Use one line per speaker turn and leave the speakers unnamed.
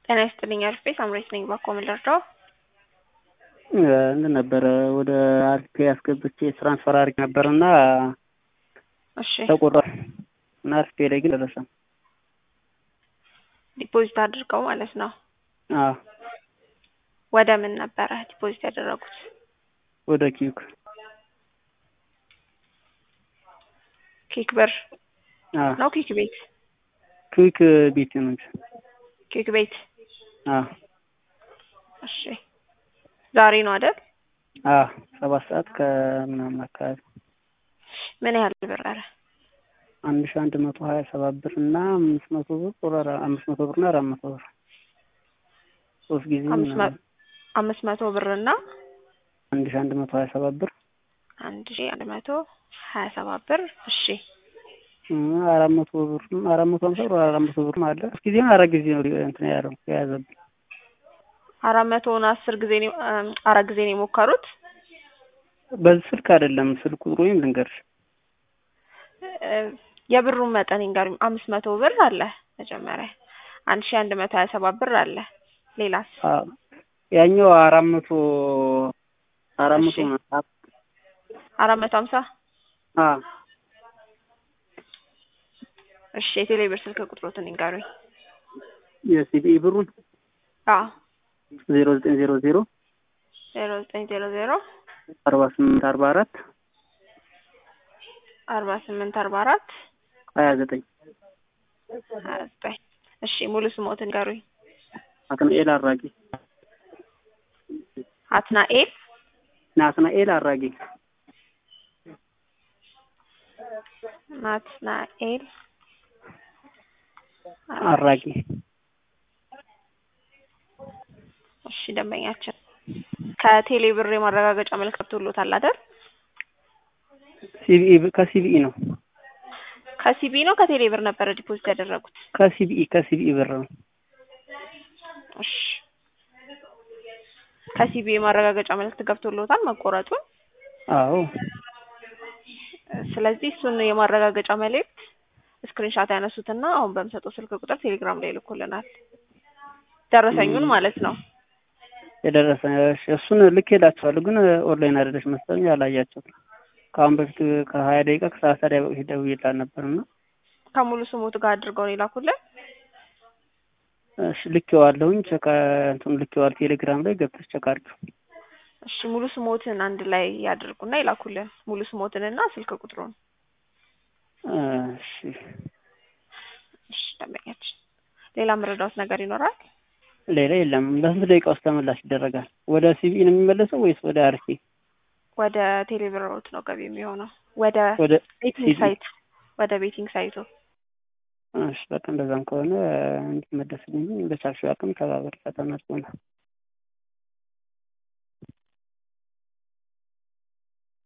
ጤና ይስጥልኝ አሪፍ ቤት አምሬት ነኝ ባኮ ምን ልርዳው?
እንትን ነበረ ወደ አሪፍ ያስገብቼ ትራንስፈር አድርጌ ነበርና
እሺ
ተቆርጧል እና አሪፍ ላይ ግን ደረሰ።
ዲፖዚት አድርገው ማለት ነው።
አዎ
ወደ ምን ነበረ ዲፖዚት ያደረጉት?
ወደ ኪዩክ
ኪክ ብር
አዎ
ነው ኪክ ቤት?
ኪዩክ ቤት ነው እንጂ
ኪክ ቤት
አዎ
እሺ ዛሬ ነው አይደል?
አዎ ሰባት ሰዓት ከምናምን አካባቢ
ምን ያህል ብር አረ?
አንድ ሺህ አንድ መቶ ሀያ ሰባት ብር እና አምስት መቶ ብር ጦር አምስት መቶ ብር እና አራት መቶ ብር ሶስት ጊዜ
አምስት መ-
ምናምን
አምስት መቶ ብር እና
አንድ ሺህ አንድ መቶ ሀያ ሰባት ብር
አንድ ሺ አንድ መቶ ሀያ ሰባት ብር እሺ
እ አራት መቶ ብር አራት መቶ ሀምሳ ብር አራት መቶ ብር አለ ሶስት ጊዜ አራት ጊዜ ነው እንትን ያለው የያዘብኝ
አራት መቶውን አስር ጊዜ ነው እም፣ አራት ጊዜ ነው የሞከሩት
በዚህ ስልክ አይደለም ስልክ ቁጥሩ ወይም ልንገርሽ
እ፣ የብሩን መጠን ይንገሩኝ አምስት መቶ ብር አለ መጀመሪያ አንድ ሺ አንድ መቶ ሀያ ሰባት ብር አለ ሌላስ
አዎ ያኛው አራት መቶ አራት መቶ
እሺ።
ነው
አራት መቶ ሀምሳ
አዎ
እሺ የቴሌ ብር ስልክ ቁጥሮትን ይንገሩኝ
የሲቢኢ ብሩን
አዎ
ዜሮ ዘጠኝ ዜሮ ዜሮ
ዜሮ ዘጠኝ ዜሮ ዜሮ
አርባ ስምንት አርባ አራት
አርባ ስምንት አርባ አራት
ሀያ ዘጠኝ
ሀያ ዘጠኝ እሺ ሙሉ ስሞትን ይንገሩኝ
ናትናኤል አራጌ
አትናኤል
ናትናኤል አራጌ
ናትናኤል
አራጌ
እሺ ደንበኛችን ከቴሌ ብር የማረጋገጫ መልዕክት ቶሎታል አይደል?
ሲቢኢ ብ- ከሲቢኢ ነው
ከሲቢ ነው ከቴሌ ብር ነበረ ዲፖዚት ያደረጉት?
ከሲቢኢ ከሲቢኢ ብር ነው
እሺ ከሲቢ የማረጋገጫ መልዕክት ገብቶሎታል መቆረጡን።
አዎ
ስለዚህ እሱን የማረጋገጫ መልእክት ስክሪንሻት ያነሱትና አሁን በምሰጠው ስልክ ቁጥር ቴሌግራም ላይ ይልኩልናል። ደረሰኙን ማለት ነው።
የደረሰ እሺ፣ እሱን ልኬላችኋለሁ ግን ኦንላይን አይደለች መሰለኝ አላያቸውም። ከአሁን በፊት ከሀያ ደቂቃ ከሰላሳ ደቂቃ በፊት ደውዬላት ነበርና
ከሙሉ ስሙት ጋር አድርገው ነው የላኩልን።
እሺ ልኬዋለሁኝ ቸካ እንትኑ ልኬዋል ቴሌግራም ላይ ገብተሽ ቸክ አድርጊው።
እሺ ሙሉ ስሞትን አንድ ላይ ያድርጉና ይላኩልን። ሙሉ ስሞትንና ስልክ ቁጥሩን።
እሺ
እሺ ደንበኛችን፣ ሌላ መረዳት ነገር ይኖራል?
ሌላ የለም። በስንት ደቂቃ ውስጥ ተመላሽ ይደረጋል? ወደ ሲቢኢ ነው የሚመለሰው ወይስ ወደ አርሲ?
ወደ ቴሌብሮት ነው ገቢ የሚሆነው። ወደ
ወደ
ቤቲንግ
ሲቢኢ።
ሳይት ወደ ቤቲንግ ሳይቱ
እሺ በቃ እንደዛም ከሆነ እንዲመለስልኝ በቻልሽው አቅም ተባበሪ ፈተና ስለሆነ